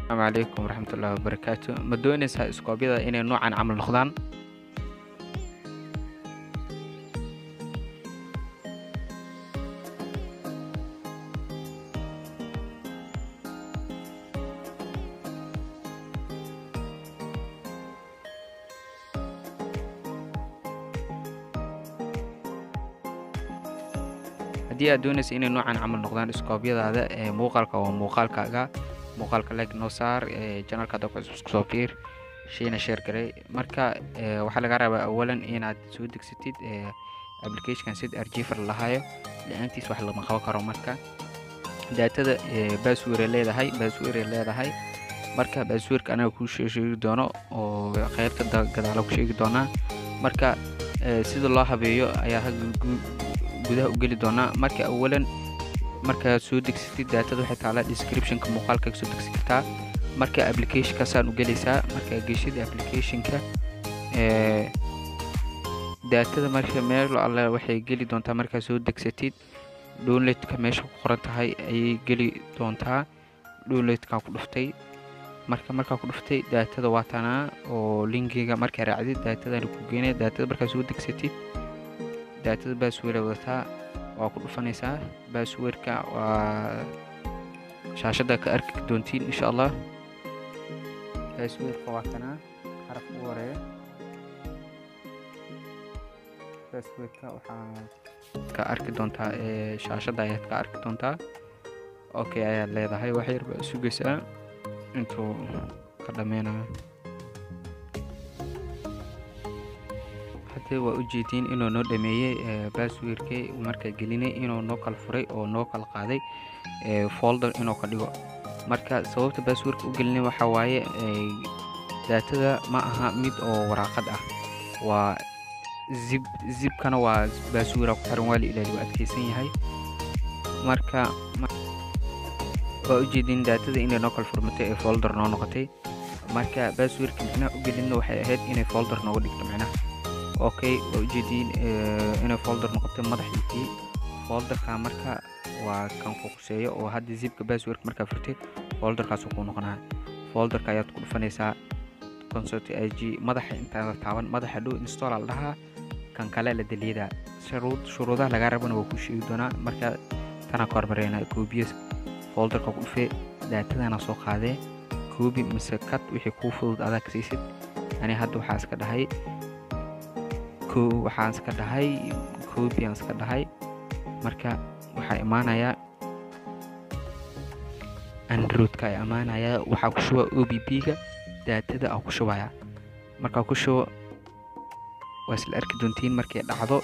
asalaamu calaykum waraxmatullaahi wabarakaatu ma doonaysaa iskoobyada inay noocan camal noqdaan haddii aad doonaysa inay noocan camal noqdaan iskoobyadaada ee muuqaalka waa muuqaalkaaga muuqaalka leg noo saar janalka hadda ku soo fiir shayna sheer garay marka waxaa laga rabaa awalan inaad soo degsatid applicationkan sid arjifer lahayo la-aantiis wax lama qaban karo marka daatada baaswire leedahay baaswire leedahay marka baaswirka anaga kuu sheegi doono oo qeybta gadaala ku sheegi doonaa marka sida loo habeeyo ayaa gudaha u geli doonaa marka awalan markaad soo degsatid daatada waxay taalaa descriptionka muuqaalka soo degsi kartaa marka applicationkaasaan u gelaysaa markaa geshida applicationka daatada marka meel alle waxay geli doontaa markaa soo degsatid downloadka meesha ku qoran tahay ayay geli doontaa downloadkaa ku dhuftay marka markaa ku dhuftay daatada waa tanaa oo linkiga markaa raacdid daatadana ku geenaya daatada markaa soo degsatid daatada baaswira wadataa waa ku dhufanaysaa baaswirka waa shaashadda ka arki doontiin insha allah baaswirka waa kanaa xaraf ugu horeeya baaswirka waxaa ka arki doontaa ee shaashadda ayaad ka arki doontaa okay ayaad leedahay wax yar baa sugaysaa intuu ka dhameynayo hadda waa ujeediin inuu noo dhameeyey baaswirkii markaa gelinay inuu noo kala furay oo noo kala qaaday folder inuu ka dhigo marka sababta baaswirka u gelinay waxaa waaye daatada ma aha mid oo waraaqad ah waa zib zibkana waa baaswira ku xiran waa la ilaali waa adkeysan yahay marka waa ujeediin daatada inay noo kala furmatay ee folder noo noqotay marka baaswirka micnaha u gelinna waxay ahayd inay folder nooga dhigto micnaha okay waa ujeediin inay folder noqotay madaxiisii folderka marka waa kan fokuseeyo oo hadda zibka baaswirka markaa furtay folderkaasuu kuu noqonaa folderka ayaad ku dhufanaysaa consult i g madaxa intaada taaban madaxa dhow install la dhahaa kan kale la daliyadaa shuruudaha lagaa rabana waa kuu sheegi doonaa marka tanaa ka hormareynaa koobiyas folderka ku dhufee daatadana soo qaadee koobi mise kad wixii kuu fudud adaa ka siisid ani hadda waxaa iska dhahay waxaan iska dhahay koobiaan iska dhahay marka waxaa imaanayaa androidka ay imaanayaa waxaa ku shuba o b b-ga daatada aa ku shubaya markaa ku shubo waa isla arki doontiin markay dhacdo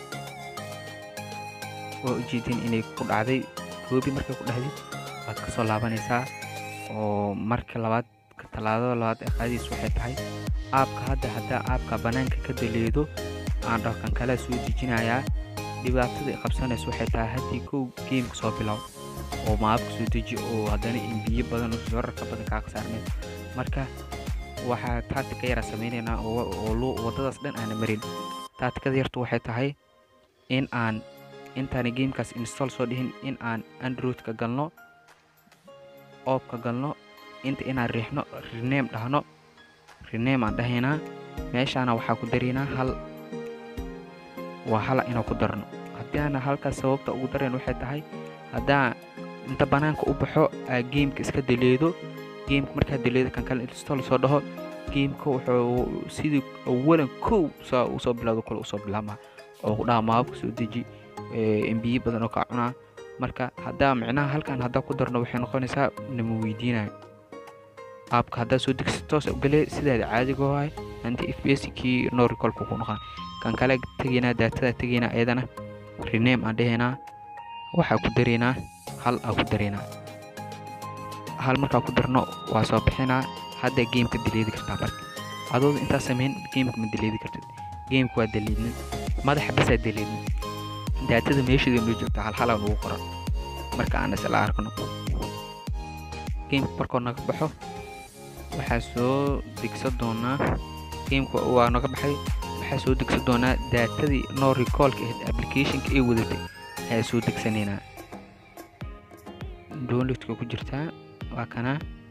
waa ujeediin inay ku dhacday koobi markay ku dhacday waad ka soo laabanaysaa oo marka labaad talaadada labaad ee qaadiis waxay tahay aabka hadda haddaa aabka bannaanka ka daleedo aan dhaho kan kalea soo dejinayaa dhibaatada qabsanaysa waxay tahay haddii kow geemka soo bilow oo maabka soo deji oo haddana imbiyo badan wararka badan kaa khasaarnay marka waxaa taatika yaraa samaynaynaa oo waddadaas dhan aana marin taatikada yartu waxay tahay in aan intaana geemkaas install soo dhihin in aan androidka galno oobka galno inta inaan riixno rename dhahno rename aan dhahaynaa meeshaana waxaa ku daraynaa hal waa hala inaan ku darno haddii aana halkaas sababta ugu darayn waxay tahay haddaa inta bannaanka u baxo aa geemka iska daleedo geemka markaa daleedo kan kale install soo dhaho geemka wuxuu sidii awalan kow saa usoo bilowdo kale usoo bilaabmaa oo ku dhaha maababka soo deji embiye badan oo kaa cunaa marka haddaa micnaha halkan haddaa ku darno waxay noqonaysaa nama weydiinayo aabka haddaa soo degsi toos ugalee sidaada caadiga waay anti f b s kii no recolka ku noqon kan kale tegaynaa daatada tegaynaa iyadana rename aan dhahaynaa waxaa ku daraynaa hal aa ku daraynaa hal markaa ku darno waa soo bixinaa hadda geemka daleedi kartaa marka adooda intaa samayn geemka ma daleedi kartid geemka waa daleednin madaxa basaa daleednin daatada meesheeda noo joogta halhalaa nugu qoran marka aan isla arkno geemka markoo naga baxo waxaa soo degsan doonaa geemka waa naga baxay waxaa soo degsan doonaa daatadii no recallka ahayd applicationka ay wadatay ayaa soo degsanaynaa downloadka ku jirtaa waa kanaa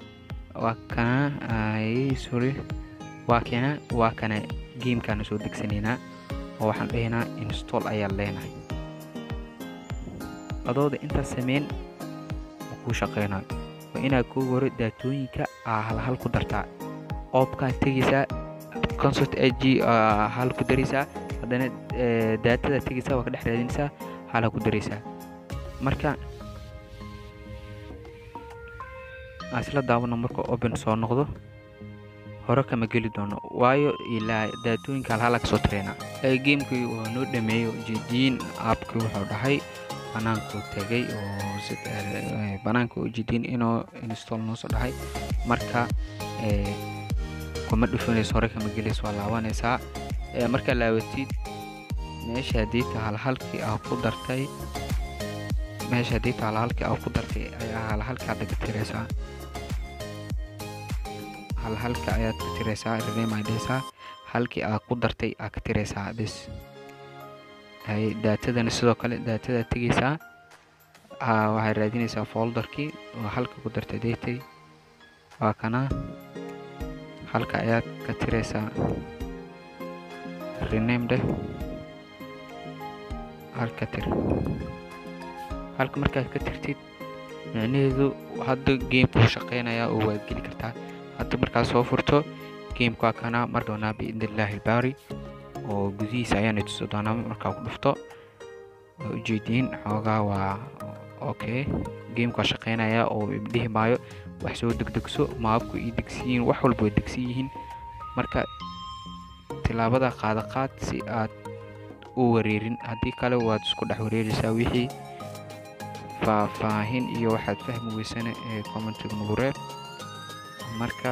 waa kana ay sorry waa kana waa kana gamekaan soo degsanaynaa oo waxaan dhahaynaa install ayaan leenahay adooda intaas sameyn kuu shaqeynayo waa inaad kuu hore daatooyinka aa halhal ku dartaa oobkaa tegaysaa consort ag hal ku daraysaa haddana daatada tegaysaa waa ka dhex raadinaysaa hala ku daraysaa marka aan isla daawano marka open soo noqdo hore kama geli doono waayo ilaa daatooyinka halhala kasoo tireynaa gamekii waa noo dhameeyo jidiin aabkii wuxuu dhahay banaankuu tegay oo banaanka ujeediin inuu install noo soo dhahay marka kuma dhufanayso hore kama gelayso waa laabanaysaa markaa laabatid meesha hadiita halhalkii aa ku dartay meesha hadiita halhalkii aa ku dartay ayaa halhalkii hadda ka tiraysaa halhalka ayaad ka tiraysaa rename ay dhehaysaa halkii aa ku dartay aa ka tiraysaa bis daatadana sidoo kale daatadaa tegaysaa waxay raadinaysaa folderkii oo halka ku dartay datay waa kana halka ayaad ka tiraysaa rename dheh halka tir halka markaad ka tirtid micnaheedu hadda gamekuu shaqeynayaa oo waad geli kartaa hadda markaad soo furto gameka waa kana mar doonaa biidn illaahi ilbaari oo gudihiisa ayaana tuso doonaa markaa ku dhufto waa ujeediin xoogaa waa okay gameka waa shaqeynaya oo dhihi maayo wax soo degdegso maabku ii degsiyiin wax walba way degsan yihiin marka tilaabada qaada qaad si aad u wareerin haddii kale waad isku dhex wareeraysaa wixii faahfaahin iyo waxaad fahmi weysana ee commentiga nagu reeb marka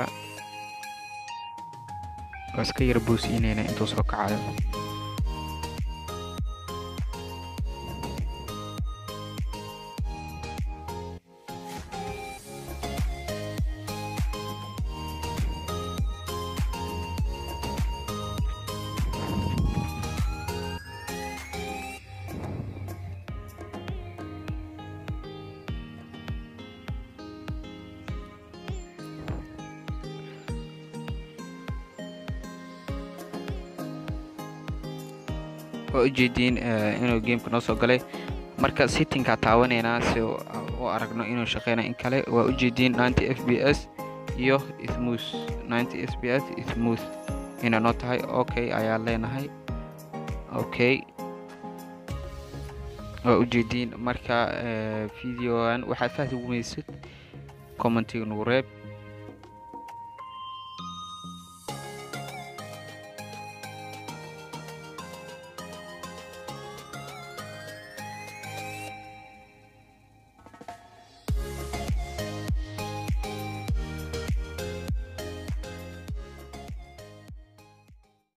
waa iska yar boosiinayna intuu soo kacayo waa ujeediin inuu gameka noo soo galay marka sittingkaa taawanaynaa si u aragno inuu shaqeyna in kale waa ujeediin ninety f b s iyo smooth ninety s b s smooth inay noo tahay okay ayaa leenahay okay waa ujeediin marka videogan waxaad fahmi weysid commentiga nagu reeb